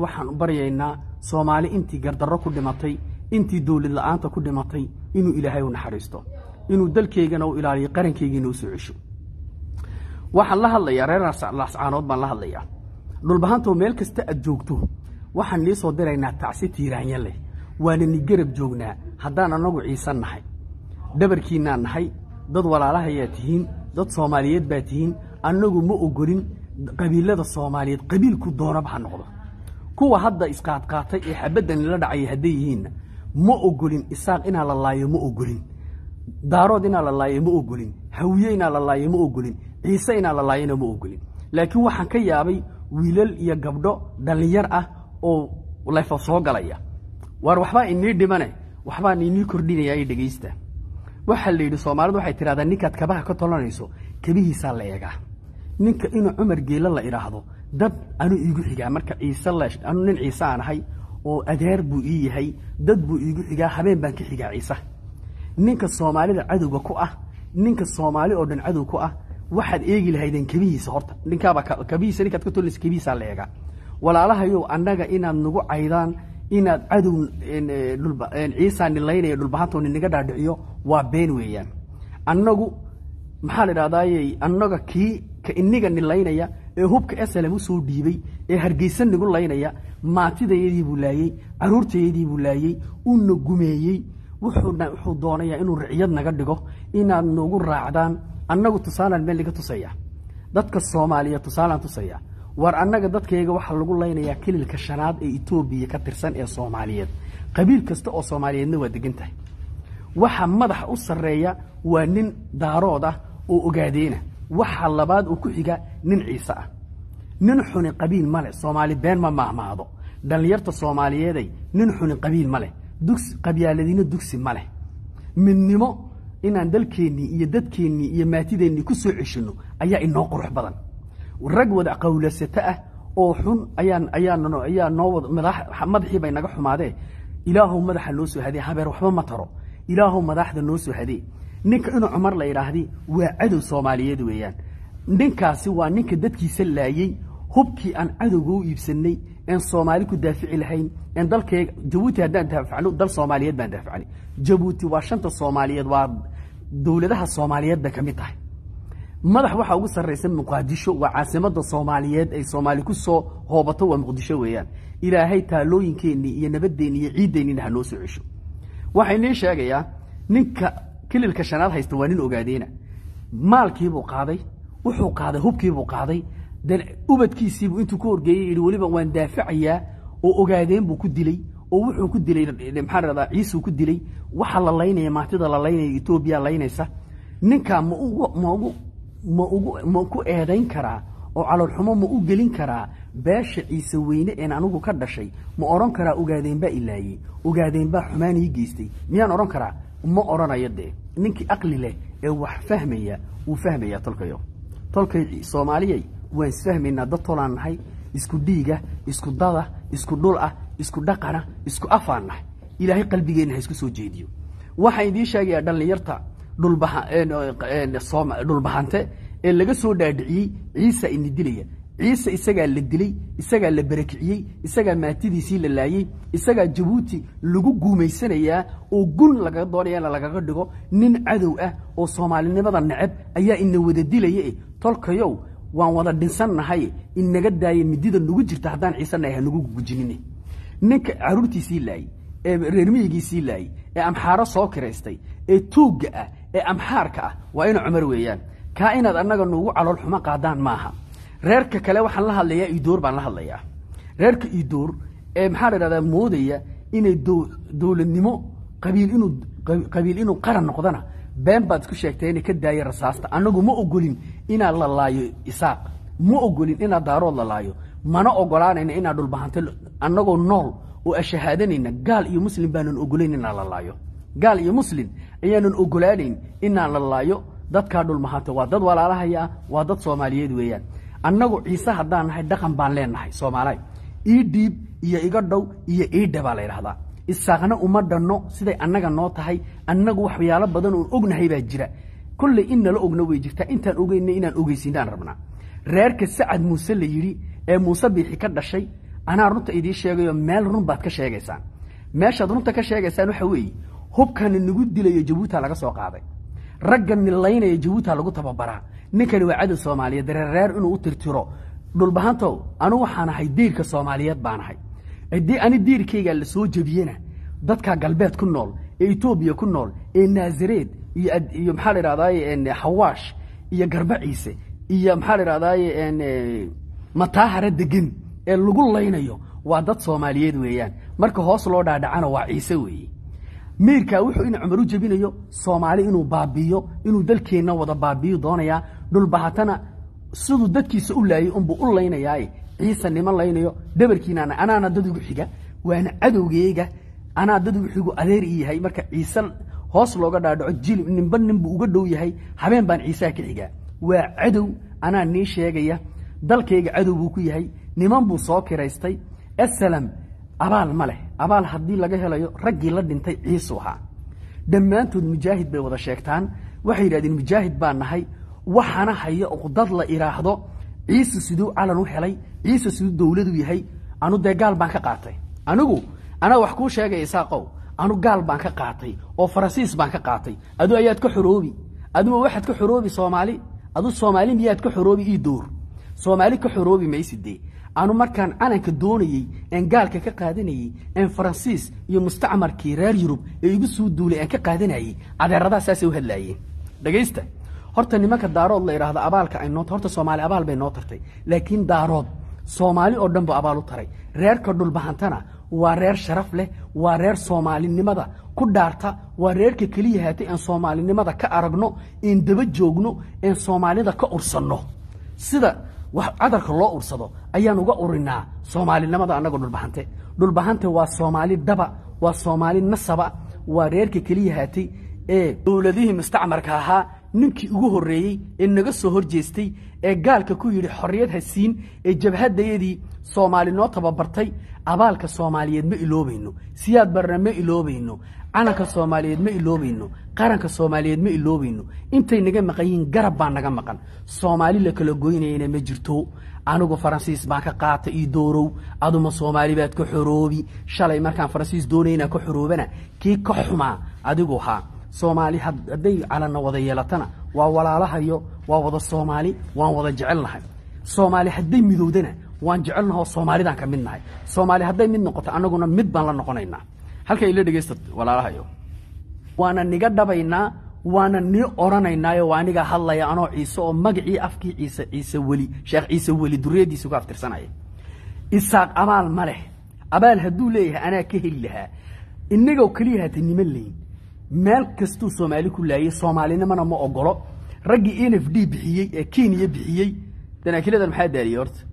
waxaan baryaynaa soomaali intii gardarro ku dhimatay intii dowlad la'aanta ku dhimatay inuu ilaahay u naxariisto inuu dalkeygana u ilaaliyo qarankeygiina u soo cesho waxaan la hadlayaa reer laascaanood baan la hadlayaa dhulbahantoo meel kasta aad joogto waxaan nii soo diraynaa tacsi tiiraanya leh waana ni garab joognaa haddaan annagu ciise nahay dhabarkiinnaan nahay dad walaalahayaa tihiin dad soomaaliyeed baa tihiin annagu ma ogolin qabiilada soomaaliyeed qabiilku doonaba ha noqdo kuwa hadda isqaadqaatay ee xabadda nila dhacaya hadday yihiinna ma ogolin isaaq inaa la laayo ma ogolin daarood inaa la laayo ma ogolin hawiye inaa la laayo ma ogolin ciise inaa la laayona ma ogolin laakiin waxaan ka yaabay wiilal iyo gabdho dhallinyar ah oo lefa soo galaya waar waxbaa inii dhimane waxbaan inii kordhinayaa i dhegaysta waxaa la yidhi soomaalidu waxay tidhahdaa ninkaad kabaha ka tolanayso kabihiisaa la eegaa ninka inuu cumar geelo la idhaahdo dad anuu iigu xigaa marka ciise anu nin ciise aan ahay oo adeer buu ii yahay dad buu iigu xigaa habeen baan ka xigaa ciise ninka soomaalida cadowga ku ah ninka soomaali oo dhan cadow ku ah waxaad eegi lahaydeen kebihiisa horta ninkaaba kabihiisa ninkaad ka tolaysa kebihiisaa la eegaa walaalahayow annaga inaad nagu caydaan inaad cadow ciisaa nilaynaya dhulbahantoo ninaga dhaadhiciyo waa been weeyaan annagu maxaa la idhahdaaye annaga kii ka iniga nilaynaya ee hubka slm usoo dhiibay ee hargeysa nigu laynaya maatidayadii buu laayey caruurtayadii buu laayey uuna gumeeyey wuxuu doonayaa inuu riciyad naga dhigo inaad nagu raacdaan annagu tusaalaan meel naga tusaya dadka soomaaliya tusaalaan tusaya war annaga dadkayga waxaa lagu laynayaa kililka shanaad ee etoobiya ka tirsan ee soomaaliyeed qabiil kasta oo soomaaliyeedna waa degan tahay waxa madaxa u sarreeya waa nin daarood ah oo ogaadeena waxa labaad uu ku xiga nin ciise ah nin xuni qabiil male soomaali been ma maahmaahdo dhallinyarta soomaaliyeeday nin xuni qabiil ma leh dugs qabyaaladina dugsi ma leh midnimo inaan dalkeennii iyo dadkeennii iyo maatideennii ku soo ceshanno ayaa inoo qurux badan rag wada qawlasato ah oo xun ayaan ayaa ayaa noo wada madaxii bay naga xumaadee ilaahow madaxa noo soo hadee habeer waxba ma taro ilaahow madaxda noo soo hadee ninka inuu cumar la yidhaahdi waa cadow soomaaliyeed weeyaan ninkaasi waa ninka dadkiisa laayey hubkii aan cadowga u iibsanay een soomaali ku daafici lahayn een dalkayga jabuuti haddaan daafacno dal soomaaliyeed baan daafacnay jabuuti waa shanta soomaaliyeed waa dowladaha soomaaliyeed bay ka mid tahay madax waxaa ugu sarraysa muqaadisho waa caasimada soomaaliyeed ay soomaali ku soo hoobato waa muqdisho weeyaan ilaahay taalooyinkeennii iyo nabadeenni iyo ciiddeenniina ha noo soo cesho waxaa inii sheegayaa ninka kililka shanaad haysta waa nin ogaadeena maalkiibuu qaaday wuxuu qaaday hubkiibuu qaaday ubadkiisiibuu intuu ku horgeeyey yidhi weliba waan daafacayaa oo ogaadeen buu ku dilay oo wuxuu ku dilay maxaa radaa ciisuu ku dilay waxa la laynaya maatida la laynaya etoobiya laynaysa ninkaa ma ugu ma ugu ma ugu ma ku eedayn karaa oo caloolxumo ma u gelin karaa beesha ciise weyne een anigu ka dhashay ma odhan karaa ogaadeen baa ilaayey ogaadeen baa xumaan ii geystay miyaan odhan karaa ma odhanayo dee ninkii aqli leh ee wax fahmaya wuu fahmayaa tolkayo tolkay soomaaliyay waan isfahmaynaa dad tolaan nahay isku dhiiga isku dada isku dhul ah isku dhaqana isku afaan nahay ilaahay qalbigeenna ha isku soo jeediyo waxaan idiin sheegayaa dhallinyarta dhulbahante ee laga soo dhaadhiciyey ciisa ini dilaya ciise isagaa la dilay isagaa la barakiciyey isagaa maatidiisii la laayey isagaa jabuuti lagu guumaysanayaa oo gun laga doonaya in lagaga dhigo nin cadow ah oo soomaalinimada neceb ayaa ina wada dilaya tolkayow waan wada dhinsannahay inaga daaya midida nagu jirta haddaan ciisanahay hanagu gujinin ninka caruurtiisii laayey ee reermiyigiisii laayey ee amxaaro soo kiraystay ee tuugga ah ee amxaarka ah waa ina cumar weeyaan kaa inaad annaga nuugu calool xumo qaadaan maaha reerka kale waxaan la hadlayaa idoor baan la hadlayaa reerka idoor ee maxaa la idhahdaa moodaya inay dowladnimo qabiil inuu qabiil inuu qaran noqdana been baad isku sheegtay inay ka daaya rasaasta annagu ma ogolin inaad la laayo isaaq ma ogolin inaad daarood la laayo mana ogolaanayna inaad dhulbahanto annagoo nool oo ashahaadanayna gaal iyo muslim baanan ogolayn inaan la laayo gaal iyo muslim ayaanan ogolaanayn inaan la laayo dadkaa dhulmahanta waa dad walaalahaya ah waa dad soomaaliyeed weeyaan annagu ciise haddaan nahay dhaqan baan leenahay soomaaliy ii dhiib iyo iga dhow iyo iidha baa la ydhahdaa isaaqna uma dhanno siday annaga noo tahay annagu waxyaalo badan oon ognahay baa jira kolley in nala ogna way jirtaa intaan ogeyna inaan ogeysinaan rabnaa reerka sacad muuse la yidhi ee muuse biixi ka dhashay anaa runta idii sheegayo meel run baad ka sheegaysaan meeshaad runta ka sheegaysaan waxa weeye hubkani nagu dilayo jabuuta laga soo qaaday ragga nilaynaya jabuuta lagu tababaraa ninkani waa cadow soomaaliyeed reereer inuu u tirtiro dhulbahantow anu waxaan ahay diirka soomaaliyeed baan ahay haddii ani diirkayga la soo jebiyena dadka galbeed ku nool ee etoobiya ku nool ee naasareed iyo maxaa la idhahdaye xawaash iyo garba ciise iyo maxaa la idhahdaye mataahara degan ee lagu laynayo waa dad soomaaliyeed weeyaan marka hoos loo dhaadhacana waa ciise weeye miirkaa wuxuu in cumar u jebinayo soomaali inuu baabiiyo inuu dalkeenna wada baabiiyo doonayaa dhulbahatana siduu dadkiisa u laayay unbuu u laynayaaye ciise niman laynayo dhabarkiinaana anaana dad ugu xiga waana cadowgeyga anaa dad ugu xigu adeer i yahay marka ciise hoos looga dhaadhaco jilib ninba ninbuu uga dhow yahay habeen baan ciisaha ka xigaa waa cadow anaa nii sheegaya dalkayga cadow buu ku yahay niman buu soo kiraystay asalam abaal ma leh abaal haddii laga helayo raggii la dhintay ciisu ahaa dhammaantood mujaahid bay wada sheegtaan waxay yidhahdeen mujaahid baa nahay waxana haya dad la idhaahdo ciise siduu calan u helay ciise siduu dowladu yahay anu dee gaal baan ka qaatay anigu anaa wax kuu sheegaya isaaqow anu gaal baan ka qaatay oo faransiis baan ka qaatay adu ayaad ka xoroobi aduma waxaad ka xoroobi soomaali adu soomaali miyaad ka xoroobi ii door soomaali ka xoroobi maysidee anu markaan calanka doonayey een gaalka ka qaadanayey een faransiis iyo mustacmarkii reer yurub ee igu soo duulay aan ka qaadanayey cadeeradaa saasay u hadlaayeen dhegaysta horta nimanka daarood la idhaahdo abaalka ay noo horta soomaali abaal bay noo tartay laakiin daarood soomaali oo dhan bu abaal u taray reerka dhulbahantana waa reer sharaf leh waa reer soomaalinimada ku dhaarta waa reerka keliya haatay aan soomaalinimada ka aragno een daba joogno een soomaalida ka ursanno sida wax cadarka loo ursado ayaan uga urinaa soomaalinimada annagoo dhulbahante dhulbahante waa soomaali daba waa soomaali nasaba waa reerka keliya haatay ee dowladihii mustacmarka ahaa ninkii ugu horreeyey ee naga soo hor jeestay ee gaalka ku yidhi xorriyad ha siin ee jabhadayadii soomaali noo tababartay abaalka soomaaliyeed ma iloobayno siyaad barna ma iloobayno calanka soomaaliyeed ma iloobayno qaranka soomaaliyeed ma iloobayno intay naga maqan yihiin garab baa naga maqan soomaali la kala goynayana ma jirto anigu faransiis baan ka qaata io doorow aduma soomaali baad ka xoroobi shalay markaan faransiis doonayna ka xoroobana kii ka xumaa adigu haa soomaali hadday calanna wada yeelatana waa walaalahayo waa wada soomaali waan wada jecelnahay soomaali hadday midowdana waan jecelnahoo soomaalidaan ka mid nahay soomaali hadday mid noqoto annaguna mid baan la noqonaynaa halka ila dhegaysta walaalahayo waana niga dhabaynaa waana nii odhanaynaayo waa anigaa hadlaya anoo ciise oo magacii afkii ciise ciise weli sheekh ciise weli duriyadiisa ku aftirsanaya isaaq abaal ma leh abaal hadduu leeyahay anaa ka heli lahaa inagoo keliya hata niman leyn meel kastuu soomaali ku laayay soomaalinimana ma ogolo raggii n f d bixiyey ee kenya bixiyey danaakiladan maxaa daaliyey horta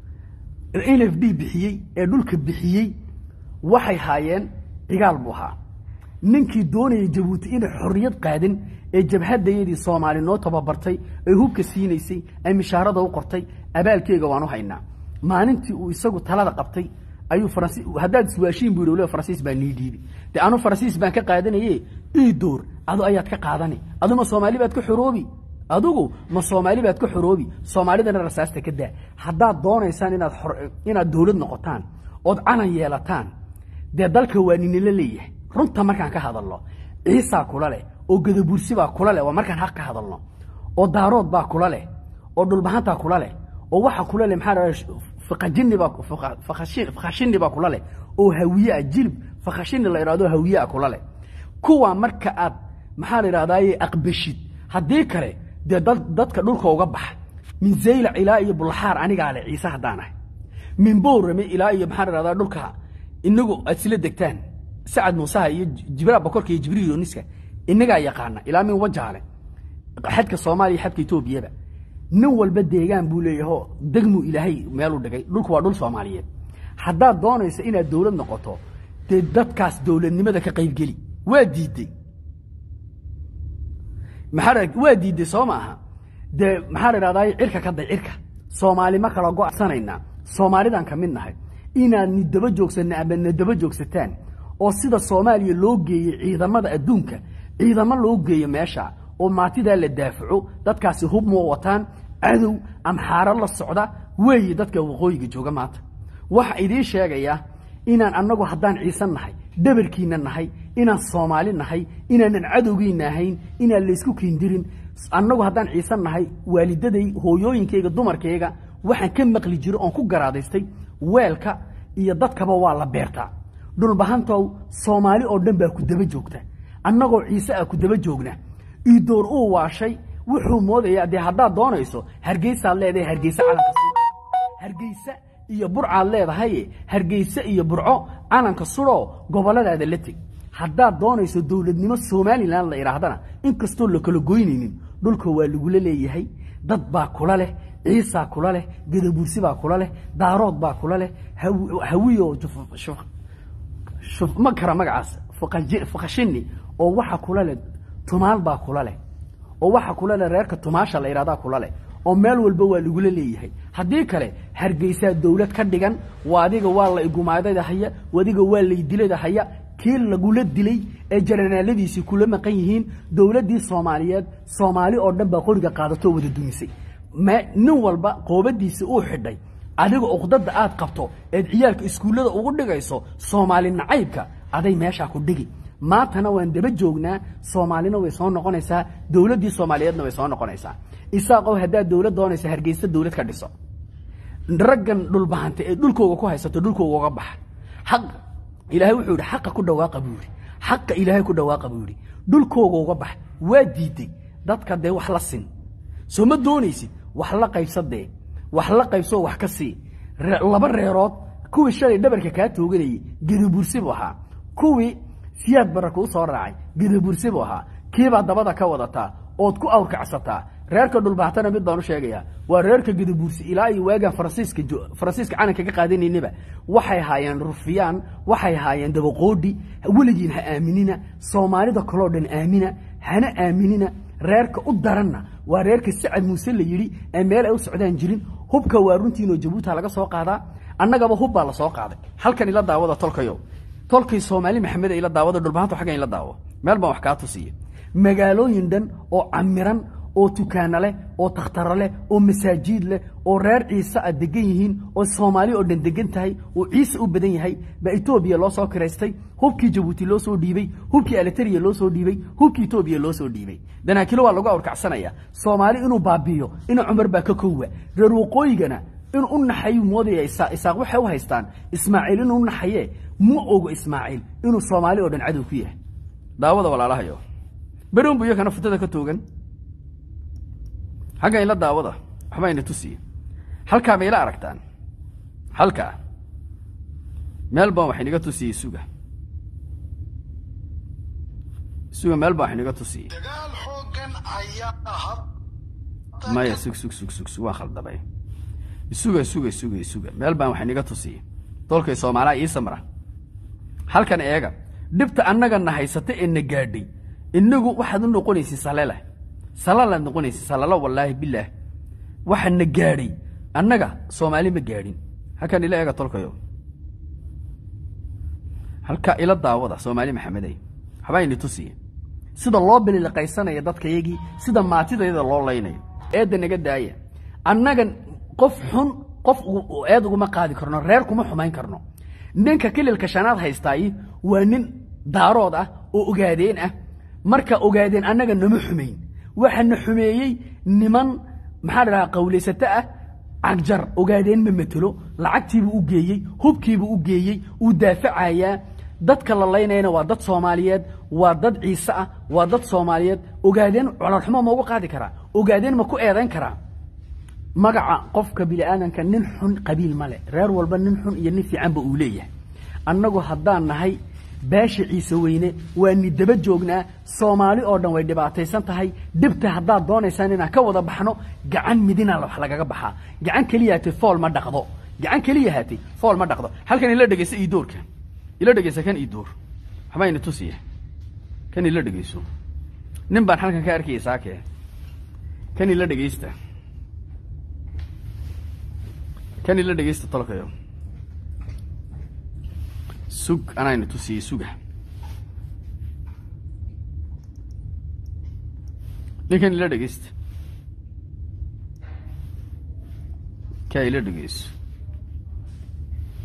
n f d bixiyey ee dhulka bixiyey waxay haayeen cigaal buu ahaa ninkii doonayay jabuuti inay xorriyad qaadin ee jabhadayadii soomaali noo tababartay ee hubka siinaysay ee mishaarada u qortay abaalkeega waan u haynaa maalintii uu isagu talada qabtay ayuu faransi haddaad iswaashiin buu yidhi faransiis baa nii dhiibi dee anu faransiis baan ka qaadanaye ii door adu ayaad ka qaadani adu ma soomaali baad ka xoroobi adugu ma soomaali baad ka xoroobi soomaalidana rasaasta ka daa haddaad doonaysaan inaad inaad dowlad noqotaan ood calan yeelataan dee dalka waa ninila leeyahay runta markaan ka hadalno ciisaa kula leh oo gadabursi baa kula leh waa markaan xaq ka hadalno oo daarood baa kula leh oo dhulbahantaa kula leh oo waxa kula leh maxaa fakajini baa fakhashini baa kula leh oo hawiyeah jilib fakhashini la idhahdo hawiyeah kula leh kuwa marka aad maxaa la idhahdaaye aqbashid haddii kale dee dad dadka dhulka uga baxa min zaylac ilaa iyo bulxaar anigaa leh ciise haddaan ahay min bowrame ilaa iyo maxaa la idhahdaa dhulka inagu aad isla degtaan sacad muusaha iyo jibraal bakorka iyo jibriil yoniska inagaa yaqaana ilaa min wajaale xadka soomaaliya xadka etoobiyaba nin walba deegaan buu leeyahoo degmuu ilaahay meeluu dhigay dhulku waa dhul soomaaliyeed haddaad doonaysa inaad dowlad noqoto dee dadkaas dowladnimada ka qaybgeli waa diidey maxaa waa diidey soo maaha dee maxaa la idhahdaa cirka ka day cirka soomaali ma kala go'sanaynaa soomaalidaan ka mid nahay inaad ni daba joogsanna ama na daba joogsataan oo sida soomaaliya loo geeyey ciidamada adduunka ciidamo loo geeyo meesha oo maatidaa la daafaco dadkaasi hub moo wataan cadow amxaaro la socda weeye dadka waqooyiga jooga maanta waxa idiin sheegaya inaan annagu haddaan ciise nahay dhabarkiina nahay inaan soomaali nahay inaanan cadowgiina ahayn inaan laysku kiindirin annagu haddaan ciise nahay waalidaday hooyooyinkayga dumarkayga waxaan ka maqli jiro oon ku garaadaystay weelka iyo dadkaba waa la beertaa dhulbahantow soomaali oo dhan baa ku daba joogta annagoo ciise ah ku daba joogna iidoor uu waashay wuxuu moodayaa dee haddaad doonayso hargeysaad leedahay hargeyse calanka sudh hargeyse iyo burcaad leedahay hargeyse iyo burco calanka sudhoo gobolladaada la teg haddaad doonayso dowladnimo somalilan la idhaahdana inkastoo la kala goynaynin dhulka waa lagula leeyahay dad baa kula leh ciisaa kula leh gadabuursi baa kula leh daarood baa kula leh hawiyo ma kara magacaas fakashini oo waxa kula leh tumaal baa kula leh oo waxa kula leh reerka tumaasha la idhahdaa kula leh oo meel walba waa lagula leeyahay haddii kale hargeysaa dowlad ka dhigan adiga waa la igumaadada haya adiga waa laydilada haya kii lagula dilay ee jaranaaladiisii kula maqan yihiin dowladdii soomaaliyeed soomaali oo dhan baa qoriga qaadatoo wada dumisay nin walba qoobadiisa uu xidhay adiga uqdada aad qabto eed ciyaalka iskuullada ugu dhigayso soomaali nacaybka aday meeshaa ku dhigi maantana waan daba joognaa soomaalina way soo noqonaysaa dowladdii soomaaliyeedna way soo noqonaysaa isaaqow haddaad dowlad doonaysa hargeysa dowlad ka dhiso raggan dhulbahanta ee dhulkooga ku haysato dhulkooga uga baxa xaq ilaahay wuxuu yidhi xaqa ku dhawaaqa buu yidhi xaqa ilaahay ku dhawaaqa buu yidhi dhulkooga uga bax waa diiday dadka dee wax la sin soo ma doonaysid wax la qaybsadee wax la qaybsoo wax ka sii laba reerood kuwii shalay dhabarka kaa tooganayay gedabursi buu ahaa kuwii siyaad bara kuu soo raacay gedabursi buu ahaa kiibaa dabada ka wadataa ood ku awrkacsataa reerka dhulbaatana mid baan u sheegayaa waa reerka gedabuursi ilaa iyo waagaan faransiiska faransiiska calanka ka qaadanaynaba waxay haayeen rufiyaan waxay haayeen dabaqoodhi weligiin ha aaminina soomaalida kaloo dhan aamina hana aaminina reerka u daranna waa reerka sacad muuse la yidhi ee meel ay u socdaan jirin hubka waa runtiinoo jabuuta laga soo qaadaa annagaba hub baa la soo qaaday halkan ila daawada tolkayo tolkay soomaali maxamed ila daawada dhulbahantu xaggan ila daawo meel baan wax kaa tusiya magaalooyin dhan oo camiran oo tukaano leh oo takhtaro leh oo masaajiid leh oo reer ciise a degan yihiin oo soomaali oo dhan degan tahay oo ciise u badan yahay baa etoobiya loo soo kiraystay hubkii jabuuti loo soo dhiibey hubkii alteriya loo soo dhiibey hubkii etoobiya loo soo dhiibey danaakilo waa lagu awrkacsanaya soomaali inuu baabiiyo ina cumar baa ka kowa reer waqooyigana inuu u naxayuu moodaya isaaq waxay u haystaan ismaaciil inuu u naxaye ma ogo ismaaciil inuu soomaali oo dhan cadow ku yahay daawada walaalahayo beroon bu iyakana futada ka toogan xagga ila daawada waxba ina tusiye halkaa ma ila aragtaan halkaa meel baan wax inaga tusiyey suga suga meel baan wax inaga tusiyey maya sug sug sug sug sug waan khaldamay isuga suga suga isuga meel baan wax inaga tusiyey dolkay soomaaliha ii samra halkan eega dhibta annagana haysata ee na gaadhay inagu waxaad u noqonaysay salele salalaad noqonaysay salalo wallaahi bilaah waxa na gaadhay annaga soomaali ma gaadhin halkan ila eega tolkayo halkaa ila daawada soomaali maxamedey waxbaa ini tusiye sida loo bililiqaysanaya dadkayagii sida maatidayada loo laynayo eedda naga daaya annaga qof xun qof eed uguma qaadi karno reer kuma xumayn karno ninka kililka shanaad haystaayi waa nin daarood ah oo ogaadeen ah marka ogaadeen annaga nama xumayn waxaana xumeeyey niman maxaa dhahaa qawlaysato ah cagjar ogaadeen ma matelo lacagtiibuu u geeyey hubkiibuu u geeyey uu daafacayaa dadka la laynayana waa dad soomaaliyeed waa dad ciise ah waa dad soomaaliyeed ogaadeen cololxumo ma uga qaadi karaa ogaadeen ma ku eedayn karaa magaca qofka biniaadanka nin xun qabiil male reer walba nin xun iyo nin fiicanba uu leeyahay annagu haddaan nahay beesha ciise weyne waa ni daba joognaa soomaali oo dhan way dhibaataysan tahay dhibta haddaad doonaysaan inaan ka wada baxno gacan midina wax lagaga baxaa gacan keliyahatay fool ma dhaqdo gacan keliyahatay fool ma dhaqdo halkan ila dhegeysa iidoorka ila dhegeysa kan iidoor waxbaa ina tusiya kan ila dhegeyso nin baan halkan ka arkaya saake kan ila dhegeysta kan ila dhegeysta tolkayo sug anaayna tusiyey suga ninkan ila dhegeysta kaa ila dhegeyso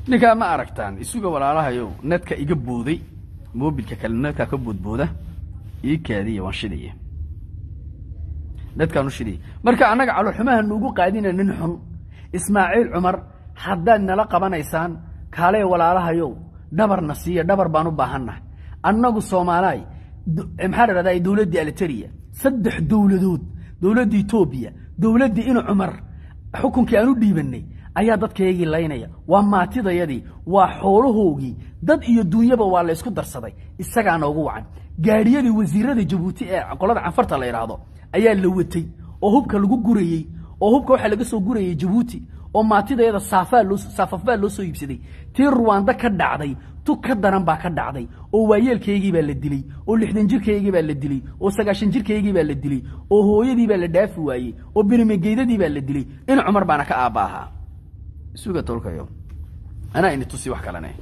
ninkaa ma aragtaan isuga walaalahayow nedka iga booday moobilka kale nedkaa ka boodbooda ii kaadiya waan shidaya nedkaan u shidaya marka annaga caloxumaha nuugu qaadina nin xun ismaaciil cumar haddaad nala qabanaysaan kaalee walaalahayow dhabarna siiya dhabar baan u baahannahay annagu soomaalaay maxaa la dhahdaa dowladdii aliteria saddex dowladood dowladda etoobiya dowladdii inu cumar xukunkii aan u dhiibannay ayaa dadkaygii laynaya waa maatidayadii waa xoolahoogii dad iyo duunyaba waa la ysku darsaday isagaa noogu wacan gaadhiyadii wasiirada jabuuti ee qolada canfarta la idhaahdo ayaa la watay oo hubka lagu gurayey oo hubka waxaa laga soo gurayey jabuuti oo maatidayada saafafbaa loo soo iibsaday tii ruwaando ka dhacday tu ka daran baa ka dhacday oo waayeelkaygii baa la dilay oo lixdan jirkaygii baa la dilay oo sagaashan jirkaygii baa la dilay oo hooyadii baa la dhaafi waayey oo binimegeydadii baa la dilay in cumar baana ka aabba ahaa suga tolkayo anaa ini tusi wax kalene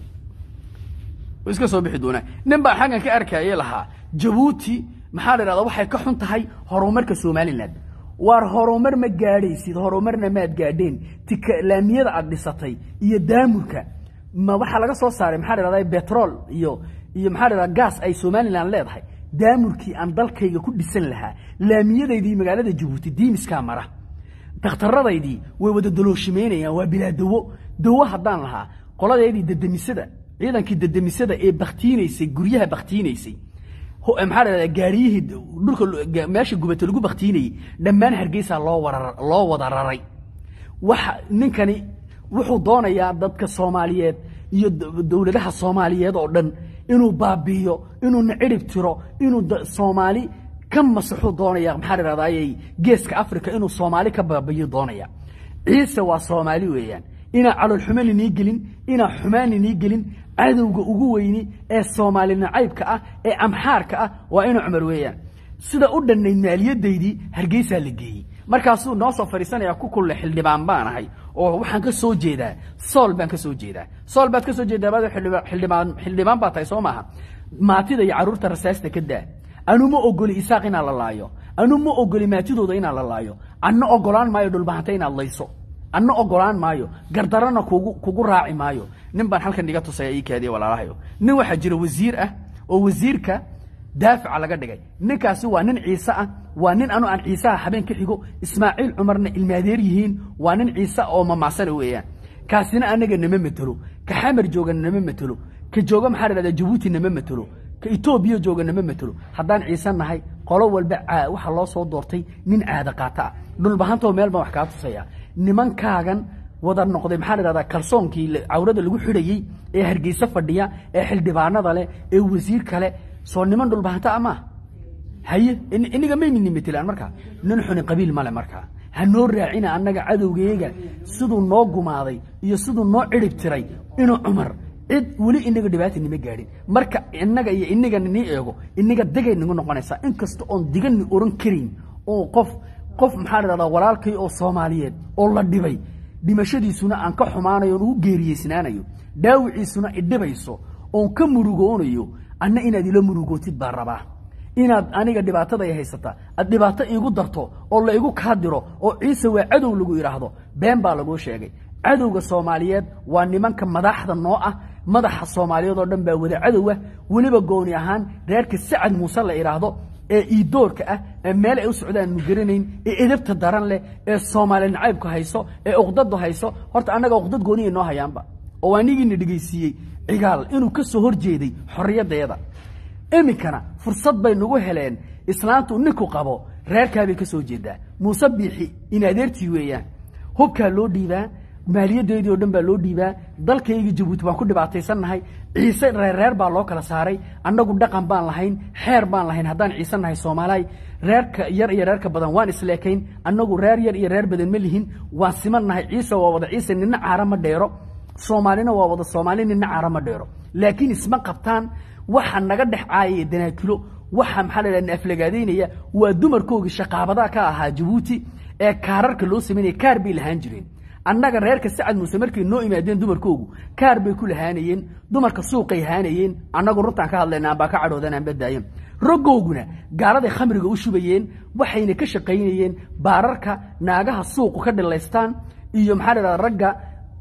iska soo bixi doonaa nin baa xaggan ka arkaye lahaa jabuuti maxaa la idhahdaa waxay ka xun tahay horumarka somalilan waar horumar ma gaadhaysid horumarna maad gaadheen tika laamiyada aad dhisatay iyo daamurka ma waxaa laga soo saaray maxaa la idhahdaa betrol iyo iyo maxaa la idhahdaa gaas ay somalilan leedahay daamurkii aan dalkayga ku dhisan lahaa laamiyadaydii magaalada jabuuti diimiskaa mara daktaradaydii way wada dalooshimaynayaan waa bilaa dawo dawo haddaan lahaa qoladeedii dedemisada ciidankii dedemisada ee baktiinaysay guryaha baktiinaysay maxaa la dhahdaa gaariyihii dhulka meesha gubata lagu baktiinayey dhammaan hargeysaa loo wara loo wada raray waxa ninkani wuxuu doonayaa dadka soomaaliyeed iyo dowladaha soomaaliyeed oo dhan inuu baabi'iyo inuuna cirib tiro inuu soomaali ka masaxuu doonaya maxaa la dhahdaayey geeska africa inuu soomaali ka baabiyo doonaya ciise waa soomaali weeyaan inaa caloolxumo linii gelin inaa xumaan linii gelin cadowga ugu weyni ee soomaali nacaybka ah ee amxaarka ah waa ina cumar weeyaan sida u dhannayd maaliyadaydii hargeysaa la geeyey markaasuu noo soo fadhiisanaya ku kulle xildhibaan baan ahay oo waxaan ka soo jeedaa sool baan ka soo jeedaa sool baad ka soo jeedaa baad xildhibaan xildhibaan baa tahay soo maaha maatida iyo carruurta rasaasta ka daa anu ma ogoli isaaq inaa la laayo anu ma ogoli maatidooda inaa la laayo anna ogolaan maayo dhulbahanta inaad layso anna ogolaan maayo gardarana kugu kugu raaci maayo nin baan halkan iga tusaya ii kaadiya walaalahayo nin waxaa jira wasiir ah oo wasiirka daafica laga dhigay ninkaasi waa nin ciise ah waa nin anu aan ciisaha habeen ka xigo ismaaciil cumarna ilmaadeer yihiin waa nin ciise oo mamaasana weeyaan kaasina anaga nama matelo ka xamar jooga nama matelo ka jooga maxaa la dhahdaa jabuuti nama matelo ka etoobiya jooga nama matelo haddaan ciise nahay qolo walba waxaa loo soo doortay nin caada qaata ah dhulbahantoo meel baan wax kaa tusaya nimankaagan wada noqday maxaa la dhahdaa kalsoonkii cawrada lagu xidhayey ee hargeysa fadhiya ee xildhibaanada leh ee wasiir kale soo niman dhulbahanta a maaha haye iniga maynini matelaan markaa nin xuni qabiil male markaa ha noo raacina annaga cadowgeega siduu noo gumaaday iyo siduu noo cirib tiray inuu cumar cid weli inaga dhibaata nima gaadhin marka inaga iyo iniga nii eego iniga degay nagu noqonaysaa inkasta oon digani oran karin oo qof qof maxaa la dhahdaa walaalkay oo soomaaliyeed oo la dhibay dhimashadiisuna aan ka xumaanayo oon ugu geeriyeysnaanayo dhaawiciisuna idhibayso oon ka murugoonayo anna inaad ila murugootid baa rabaa inaad aniga dhibaatada ay haysata aad dhibaato iigu darto oo la igu kaa diro oo ciise waa cadow lagu idhaahdo been baa laguu sheegay cadowga soomaaliyeed waa nimanka madaxda noo ah madaxa soomaaliyeed oo dhan baa wada cadow ah weliba gooni ahaan reerka sacad muuse la idhaahdo ee iidoorka ah ee meel ay u socdaan nu garanayn ee edabta daran leh ee soomaali nacaybka hayso ee uqdadu hayso horta annaga uqdad gooniya noo hayaanba oo anigiina dhegaysiiyey cigaal inuu ka soo horjeeday xorriyaddeeda iminkana fursad bay nagu heleen islaantu ninku qabo reerkaabay ka soo jeedaa muuse biixi in adeertii weeyaan hubkaa loo dhiibaa maaliyadeedii oo dhan baa loo dhiibaa dalkaygii jabuuti baan ku dhibaataysannahay ciise reerreer baa loo kala saaray annagu dhaqan baan lahayn xeer baan lahayn haddaan ciise nahay soomaalihay reerka yar iyo reerka badan waan isleekayn annagu reer yar iyo reer badan ma lihin waan siman nahay ciise waa wada ciise nina caara ma dheero soomaalina waa wada soomaali nina caara ma dheero laakiin isma qabtaan waxa naga dhex caayaya danaakilo waxa maxaa la dhaha aflagaadaynaya waa dumarkoogii shaqaabadaa ka ahaa jabuuti ee kaararka loo samaynaya kaar bay lahaan jireen annaga reerka sacad muuse markay noo imaadeen dumarkoogu kaar bay ku lahaanayeen dumarka suuqay haanayeen annagu runtaan ka hadlayna aanbaa ka cadhoodan aan badaayan raggooguna gaaladay khamriga u shubayeen waxayna ka shaqaynayeen baararka naagaha suuqu ka dhilaystaan iyo maxaa la dhahda ragga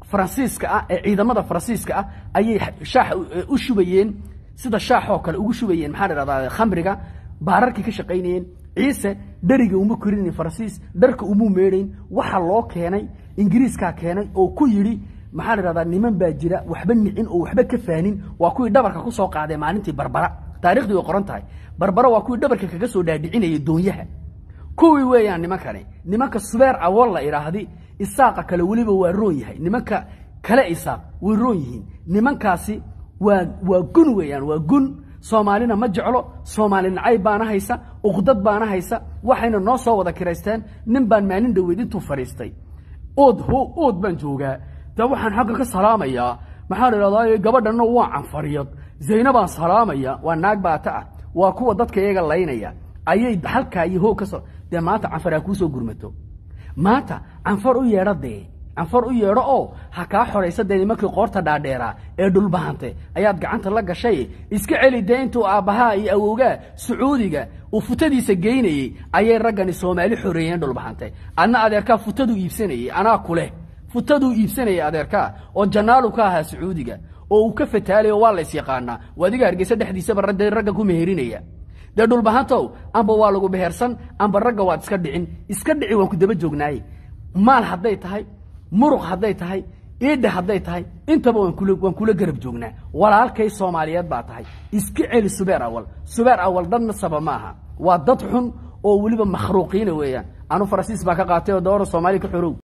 faransiiska ah ee ciidamada faransiiska ah ayay shaax u shubayeen sida shaaxoo kale ugu shubayeen maxaa dhahdaa khamriga baararkii ka shaqaynayeen ciise dheriga uma korinayn faransiis dharka umuu meedhayn waxa loo keenay ingiriiskaa keenay oo ku yidhi maxaa la dhahdaa niman baa jira waxba nicin oo waxba ka faanin waa kuwii dhabarka ku soo qaadee maalintii barbara taariikhdii way qoran tahay barbara waa kuwii dhabarka kaga soo dhaadhicinayay doonyaha kuwii weeyaan nimankani nimanka subeer awol la idhaahdi isaaqa kale weliba waa roon yahay nimanka kale isaaq way roon yihiin nimankaasi waa waa gun weeyaan waa gun soomaalina ma jeclo soomaali nacayb baana haysa uqdad baana haysa waxayna noo soo wada kiraysteen nin baan maalin dhaweyd intuu fadhiistay ood ho ood baan joogaa de waxaan xagga ka salaamayaa maxaa la idhahdaa gabadhanna waa canfariyad zayna baan salaamaya waa naag baata ah waa kuwa dadka iyaga laynaya ayay halkaa iyo hoog ka soo dee maanta canfar ha kuu soo gurmato maanta canfar u yeedho dee canfar u yeedho oo ha kaa xoraysa dee nimankii qoorta dhaadheeraa ee dhulbahante ayaad gacanta la gashay iska celi dee intuu aabbahaa iyo awowgaa sacuudiga uu futadiisa geynayey ayay raggani soomaali xoreeyeen dhulbahante adna adeerkaa futaduu iibsanayey anaa kuleh futaduu iibsanayay adeerkaa oo janaalu ka ahaa sacuudiga oo uu ka fataalayo waa lays yaqaanaa adiga hargeysa dhexdiisaba dee ragga ku meherinaya dee dhulbahantow amba waa lagu behersan amba ragga waad iska dhicin iska dhici waan ku daba joognaaye maal hadday tahay muruq hadday tahay iidha hadday tahay intaba waan kula garab joognaa walaalkay soomaaliyeed baa tahay iska celi subeer awal subeer awal dadna saba ma aha waa dad xun oo weliba makhruuqiina weeyaan anu faransiis baa ka qaatay oo doora soomaaliya ka xorow